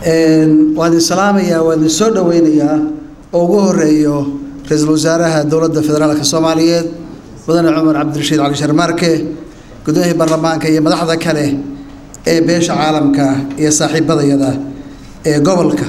waan idin salaamayaa waan idin soo dhoweynayaa oo ugu horeeyo ra-iisul wasaaraha dowladda federaalka soomaaliyeed mudane cumar cabdirashiid cali sharmaarke gudoomiyihii baarlamaanka iyo madaxda kale ee beesha caalamka iyo saaxiibadayada ee gobolka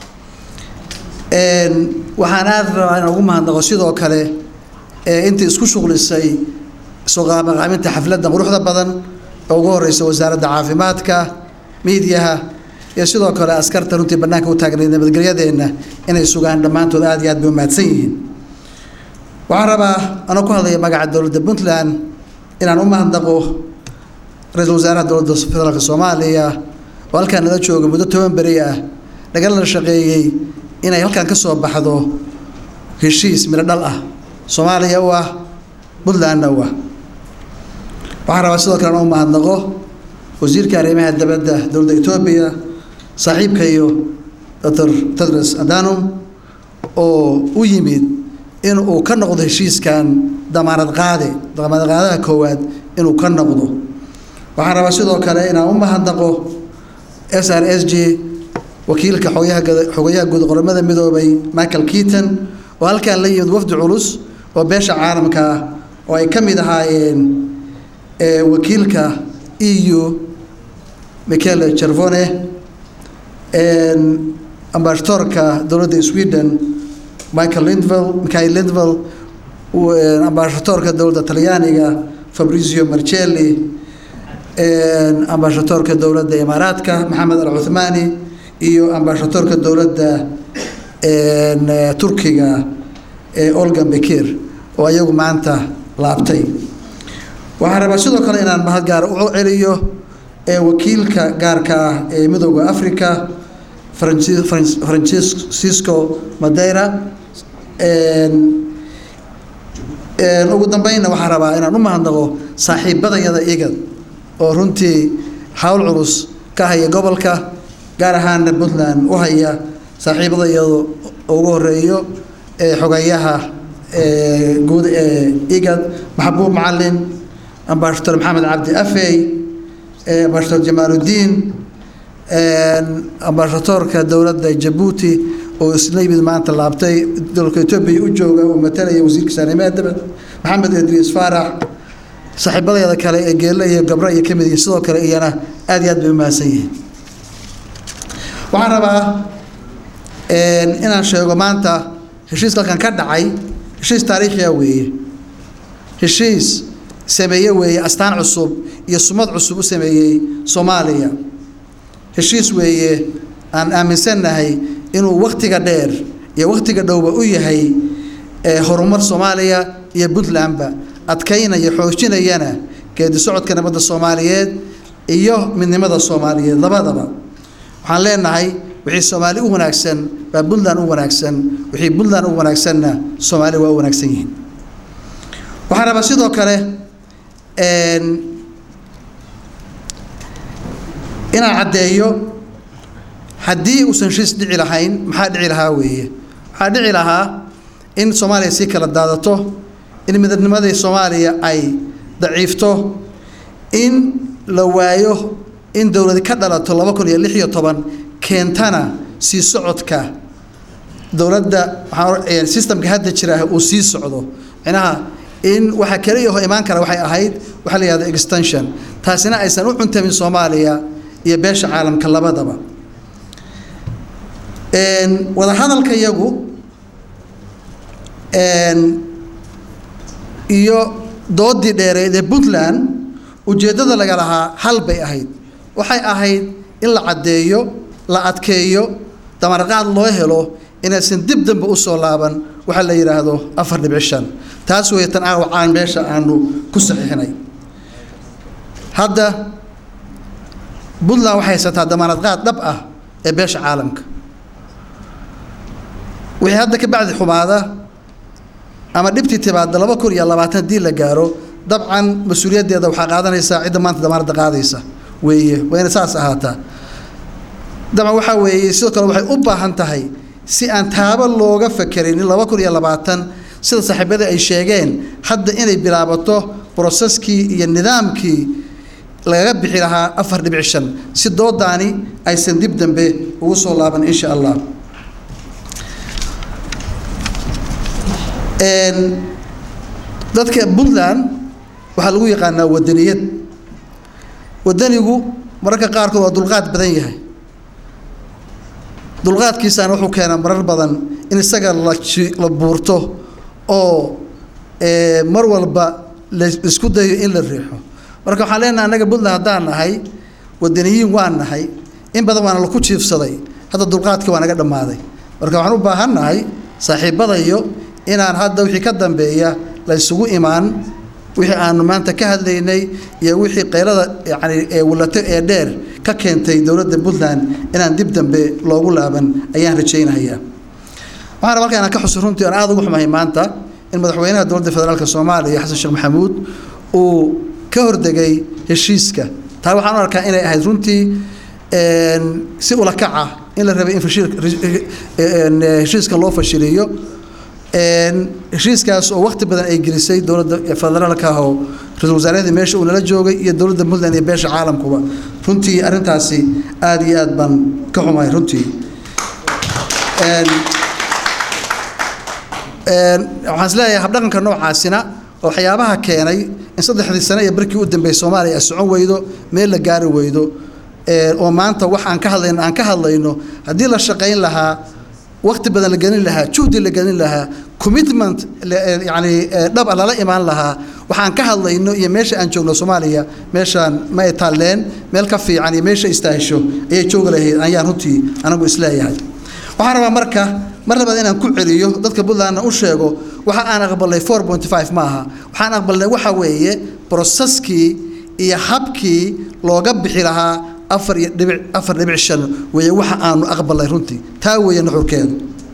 waxaan aada rabaa inaan ugu mahadnaqo sidoo kale ee intii isku shuqlisay suqaamaqaaminta xafladda quruxda badan oo ugu horeysa wasaaradda caafimaadka miidiyaha iyo sidoo kale askarta runtii bannaanka u taagnayd nabadgelyadeenna inay sugaan dhammaantood aada iyo aad bay umahadsan yihiin waxaan rabaa anoo ku hadlaya magaca dowladda puntland inaan u mahadnaqo ra-iisul wasaaraha dowladda federaalka soomaaliya oo halkaan nala jooga muddo toban beri ah nagalana shaqeeyey inay halkaan ka soo baxdo heshiis midho dhal ah soomaaliya u ah puntlandna u ah waxaan rabaa sidoo kale aan u mahadnaqo wasiirka arrimaha dibadda dowladda etoobiya saaxiibkayo doctor tedros adanum oo u yimid in uu ka noqdo heshiiskan damaanad qaade damaanad qaadaha koowaad inuu ka noqdo waxaan rabaa sidoo kale inaan u mahadnaqo s r s g wakiilka xogayaha xogayaha guud qoramada midoobay michael keaton oo halkaan la yimid wafdi culus oo beesha caalamka ah oo ay ka mid ahaayeen wakiilka e u michele cervone ambasadorka dowladda sweden michael lindvel michael lindvel ambasadorka dowladda talyaaniga fabrizio marcelli ambasadorka dowladda imaaraadka maxamed al cuthmani iyo ambasadorka dowladda turkiga olgan bekir oo ayagu maanta laabtay waxaan rabaa sidoo kale inaan mahad gaara u celiyo wakiilka gaarka ah ee midooda africa francisco madeira ugu dambeynna waxaan rabaa inaan u mahadnaqo saaxiibadayada igad oo runtii hawl culus ka haya gobolka gaar ahaana puntland u haya saaxiibadayada ugu horeeyo xogayaha guud ee igad maxbuub macalin ambasador maxamed cabdi afey ambasador jamaaludiin ambasadorka dowladda jabuuti oo isla yimid maanta laabtay dalka etoobiya u jooga oo matalaya wasiirka arrimaha dibadda maxamed idriis faarax saaxiibadeeda kale ee geelle iyo gabro iyo kamid yihiin sidoo kale iyana aada iyo aad bay umahadsan yihiin waxaan rabaa inaan sheego maanta heshiiska halkan ka dhacay heshiis taariikhiya weeye heshiis sameeye weeye astaan cusub iyo sumad cusub u sameeyey soomaaliya heshiis weeye aan aaminsannahay inuu wakhtiga dheer iyo wakhtiga dhowba u yahay horumar soomaaliya iyo puntlandba adkaynaya xoojinayana geedi socodka nabadda soomaaliyeed iyo midnimada soomaaliyeed labadaba waxaan leenahay wixii soomaali u wanaagsan baa puntland u wanaagsan wixii puntland u wanaagsanna soomaali waa u wanaagsan yihiin waxaan rabaa sidoo kale inaan caddeeyo haddii uusan heshiis dhici lahayn maxaa dhici lahaa weeye waxaa dhici lahaa in soomaaliya sii kala daadato in midnimadii soomaaliya ay daciifto in la waayo in dowladi ka dhalato laba kun iyo lix iyo toban keentana sii socodka dowladda waxaa systemka hadda jira uu sii socdo micnaha in waxa kaliya oo imaan kara waxay ahayd waxaa la yihahda extension taasina aysan u cuntamin soomaaliya iyo beesha caalamka labadaba wadahadalka yagu iyo doodii dheereed ee puntland ujeeddada laga lahaa hal bay ahayd waxay ahayd in la caddeeyo la adkeeyo damarqaad loo helo inaysan dib dambe usoo laaban waxaa la yidhaahdo afar dhibic shan taas wey tan aawacaan meesha aanu ku saxiixnay hadda puntland waxay haysataa damaanad qaad dhab ah ee beesha caalamka wixii hadda ka bacdi xumaada ama dhibtii timaada laba kun iyo labaatan haddii la gaaro dabcan mas-uuliyaddeeda waxaa qaadanaysaa cidda maanta damaanadda qaadaysa weeye waa inay saas ahaataa dabcan waxaa weeye sidoo kale waxay u baahan tahay si aan taaba looga fakerin in laba kun iyo labaatan sida saaxiibadii ay sheegeen hadda inay bilaabato broseskii iyo nidaamkii lagaga bixi lahaa afar dhibic shan si doodaani aysan dib dambe ugu soo laaban insha allah dadka puntland waxaa lagu yaqaanaa wadaniyad wadanigu mararka qaarkood waa dulqaad badan yahay dulqaadkiisaana wuxuu keenaa marar badan in isaga la la buurto oo mar walba laisku dayo in la riixo marka waxaan leenahay annaga puntland haddaan nahay wadaniyiin waan nahay in badan waana laku jiifsaday hadda dulqaadkii waa naga dhammaaday marka waxaan u baahan nahay saaxiibadayo inaan hadda wixii ka dambeeya la isugu imaan wixii aanu maanta ka hadlaynay iyo wixii qaylada yacni ee wulato ee dheer ka keentay dowladda puntland inaan dib dambe loogu laaban ayaan rajaynayaa waxaan rabaa halka inaan ka xuso runtii aan aada ugu xumahay maanta in madaxweynaha dowladda federaalka soomaaliya xasan sheekh maxamuud uu ka hordegay heshiiska taa waxaan u arkaa inay ahayd runtii si ula kaca in la rabay in heshiiska loo fashiliyo heshiiskaas oo waqti badan ay gelisay dowladda federaalka ah oo ra-iisul wasaarahadii meesha uu nala joogay iyo dowladda puntland iyo beesha caalamkuba runtii arrintaasi aada iyo aad baan ka xumahay runtii waxaan isleeyahay habdhaqanka noocaasina oo waxyaabaha keenay in saddexdii sane iyo barkii u dambeeyay soomaaliya ay socon weydo meel la gaari weydo oo maanta wax aan ka hadlayno aan ka hadlayno haddii la shaqayn lahaa waqti badan la gelin lahaa juhdi la gelin lahaa commitment yani dhab lala imaan lahaa waxaan ka hadlayno iyo meesha aan joogno soomaaliya meeshaan ma ay taalleen meel ka fiican iyo meesha istaahisho ayay joogi lahayd ayaan runtii anagu isleeyahay waxaan rabaa marka mar labaad inaan ku celiyo dadka puntlandna u sheego waxa aan aqbalnay four point five ma aha waxaan aqbalnay waxa weeye broseskii iyo habkii looga bixi lahaa afar iyo dhibic afar dhibic shan weeye waxa aanu aqbalnay runtii taa weeye nuxurkeedu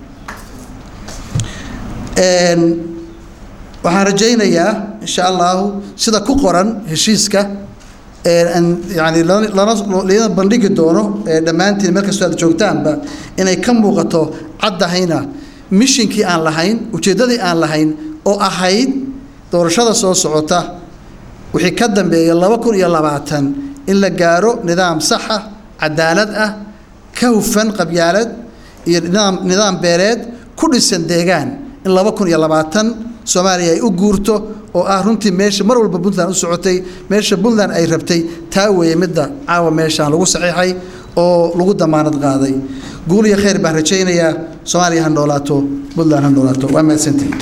waxaan rajaynayaa insha allahu sida ku qoran heshiiska yani lana bandhigi doono dhammaantiin meel kastoo aad joogtaanba inay ka muuqato caddahayna mishinkii aan lahayn ujeeddadii aan lahayn oo ahayd doorashada soo socota wixii ka dambeeya laba kun iyo labaatan in la gaaro nidaam saxa cadaalad ah ka hufan qabyaalad iyo nidaam nidaam beereed ku dhisan deegaan in laba kun iyo labaatan soomaaliya ay u guurto oo ah runtii meesha mar walba puntland u socotay meesha puntland ay rabtay taa weeye midda caawa meeshaan lagu saxiixay oo lagu damaanad qaaday guul iyo khayr baan rajaynayaa soomaaliya ha noolaato puntland ha noolaato waa mahadsantihi